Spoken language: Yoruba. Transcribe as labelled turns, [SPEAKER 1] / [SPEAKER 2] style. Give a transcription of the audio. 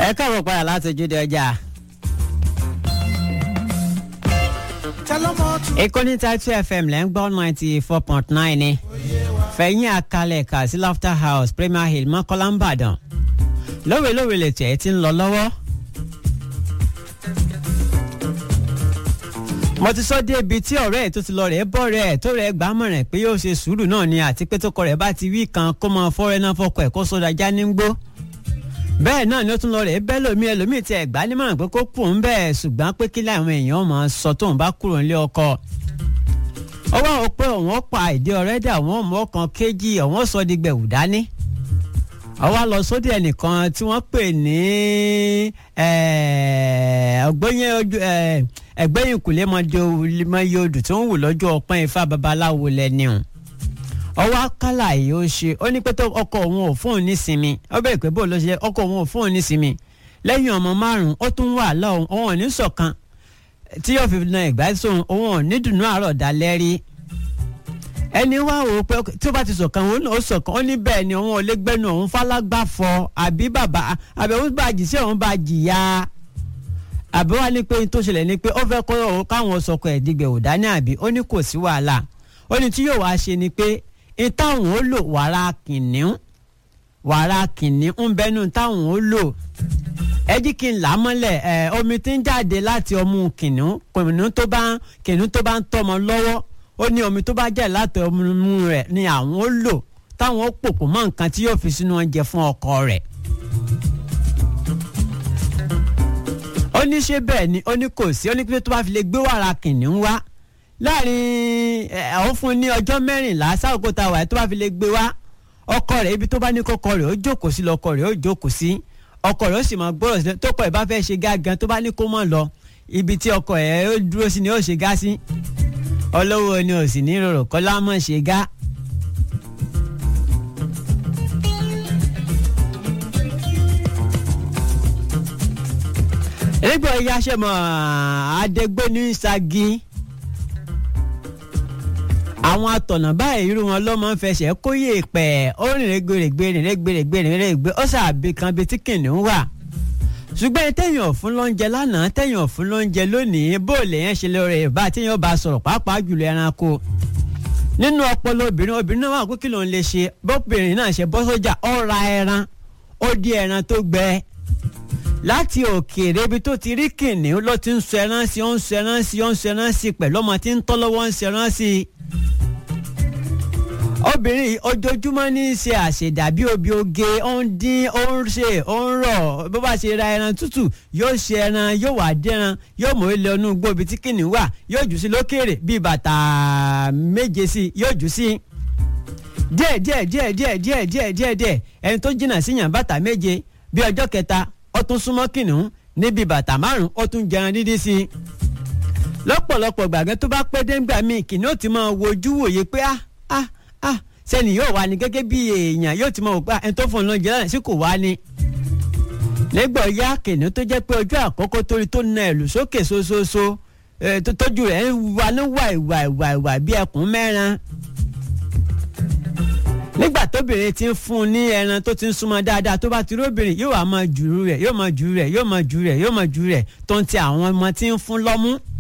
[SPEAKER 1] ẹ káàbọ̀ padà láti ojúde ọjà. ìkànnì Title FM lẹ́ ń gbọ́ ninety four point nine ni fẹ̀yìn àkàlẹ̀ kà sí Laughter House Premier Hill Mọ́kọ́lá ń bàdàn lówelówe lètò ẹ̀ ti ń lọ lọ́wọ́. mo ti sọ dé ibi tí ọ̀rẹ́ ẹ̀ tó ti lọ rẹ̀ bọ́ rẹ̀ tó rẹ̀ gbà mọ̀ràn pé yóò ṣe sùúrù náà ni àti pé tó kọ rẹ̀ bá ti wí kan kó mọ fọ́rẹ́ náà fọkọ̀ ẹ̀ kó sódà já ní gbó bẹ́ẹ̀ náà ni ó tún lọ rẹ̀ bẹ́ẹ̀ lómi ẹlòmíì tí ẹ̀ gbá nímọ̀ràn pé kó kù ń bẹ́ẹ̀ ṣùgbọ́n pé kí láwọn èèyàn máa sọ tóun bá kúrò nílé ọkọ ọwọ́ àwọn pé òun ó pa ìdí ọ̀rẹ́ dà wọ́n mọ́ kan kéjì òun ó sọ di gbẹ̀wù dání àwa lọ sóde ẹnìkan tí wọ́n pè ní ẹgbẹ́yìn kùlé mọ́yé odù tó ń wù lọ́jọ́ ọpọ́n ifá babaláwo lẹ́ni o ọwọ́ akálà yìí ó ṣe ó ní pé tó ọkọ òun ò fóun nísinmi ó bẹ̀rẹ̀ pé bó ló ṣe ọkọ òun ò fóun nísinmi lẹ́yìn ọmọ márùn-ún ó tún wà lọ́hùn òun ò ní ṣọ̀kan tí yóò fi na ìgbà sóhun òun ò ní dùnú àárọ̀ dalẹ́ rí ẹni wá wò ó pé tí ó bá ti ṣọ̀kan òun náà ó ṣọ̀kan ó ní bẹ́ẹ̀ ni òun ò lè gbẹ́nu òun fálágbá fọ àbí bàbá àbí òun bá jì sí òun bá jìyà àbí wá ní pé tó ṣẹlẹ̀ ni pé ó fẹ́ kọ́ òun káwọn sọkọ ẹ̀ dìgbẹ̀ ò dání àbí ó ní kò sí wàhálà ó ní tí yóò wá ṣe ni pé ìtàwọn ó lò wàrà kìnìún wàrà kìnìún ń bẹnu táwọn ó lò ẹ jí kí n là á mọ́lẹ̀ ẹ omi tí ń jáde láti ọmú kìnìún kìnìún tó bá kìnìún tó bá ń tọ́mọ lọ́wọ́ ó ní omi tó bá jáde láti ọmú rẹ̀ ni àwọn ó lò táwọn ó pòpò mọ́ nǹkan tí yóò fi sínú oúnjẹ fún ọkọ rẹ̀. ó ní ṣé bẹ́ẹ̀ ni ó ní kò sí ó ní pé tó bá fi lè gbé wàrà kìnìún wá láàrin àwọn fún ní ọjọ́ mẹ́rìnlá sáàkó tá a wà tó bá fi lè gbé wá ọkọ rẹ̀ ibi tó bá ní kọ́kọ́ rẹ̀ ó jókòó sí lọ́kọ rẹ̀ ó jókòó sí ọkọ rẹ̀ ó sì máa gbọ́rọ̀ sílẹ̀ tó kọ ẹ̀ bá fẹ́ ṣe gá gan tó bá ní kó mọ̀ lọ ibi tí ọkọ ẹ̀ ó dúró sí ni ó ṣe gá sí olówó ni ò sì ní rorò kọ́ lámọ̀ ṣe gá. nígbà yáṣẹ́ mọ́ adégbé ní sagi àwọn atọ̀nà báyìí irú wọn ló máa ń fẹsẹ̀ kóyè pẹ̀ ó rìn rẹ́gbẹ̀rẹ̀gbẹ̀ rìn rẹ́gbẹ̀rẹ̀gbẹ̀ rìn rẹ́gbẹ̀ ó sàbí kan bíi tí kìnìún wà. ṣùgbọ́n tẹ̀yìn ọ̀fun ló ń jẹ lánàá tẹ̀yìn ọ̀fun ló ń jẹ lónìí bó lèyàn ṣe lè rẹ̀ bá tíyàn bá sọ̀rọ̀ pàápàá jùlọ ẹranko. nínú ọpọlọ obìnrin obìnrin náà wà pé kí ló ń lè ṣe bọ́bìnrin náà ṣe bọ́ sójà ó ra ẹran ó di ẹran tó gbẹ láti òkèèrè ibi tó ti rí kìnìún ló ti ń sọ ẹran sí ó ń sọ ẹran sí ó ń sọ ẹran sí pẹ̀lú ọmọ tí ń tọ́ lọ́wọ́ ń sọ ẹran sí i obìnrin ojoojúmọ́ ní í ṣe àṣedàbí obì oge ó ń dín ó ń ṣe ó ń rọ̀ bó bá ṣe ra ẹran tútù yóò ṣe ẹran yóò wà dẹ́ran yóò mọ̀ ilé ọnú gbòòbí tí kìnìún wà yóò jù sí lókèrè bíi bàtà méje sí yóò jù sí díẹ̀ díẹ̀ díẹ̀ díẹ̀ díẹ̀ díẹ̀ díẹ̀ díẹ̀ ẹni tó jìnnà sí yàn bàtà méje bí ọjọ́ kẹta ó tún súnmọ́ kìnìún níbi bàtà márùn ó tún jẹran dídí sí i lọ́pọ̀lọpọ̀ gbàgbé tó bá pẹ́ déńgbà míì kìnìún ti máa wojú wòye pé ah ah ah sẹ́ni yóò wá ní gẹ́gẹ́ bí èèyàn yóò ti mọ̀ wò pé ẹni tó fún un lóúnjẹ lánàá sí kò wá ní. lẹ́gbọ̀n ya kìnìún tó jẹ́ pé ọjọ́ àkọ́kọ́ torí tó na ẹ̀lú sókè ṣoṣooṣo tójú rẹ̀ ń wà ní wàìwàìwàìwà bí ẹkùn mẹ́ran. nígbà tóbìnrin ti ń fún un ní ẹran tó ti ń súnmọ́ dáadáa tó bá ti róbìnrin yóò wá máa jùrú rẹ̀ yóò máa jùrú rẹ̀ yóò máa jùrú rẹ̀ yóò máa jùrú rẹ̀ tó ń ti àwọn ọmọ tí ń fún lọ́mú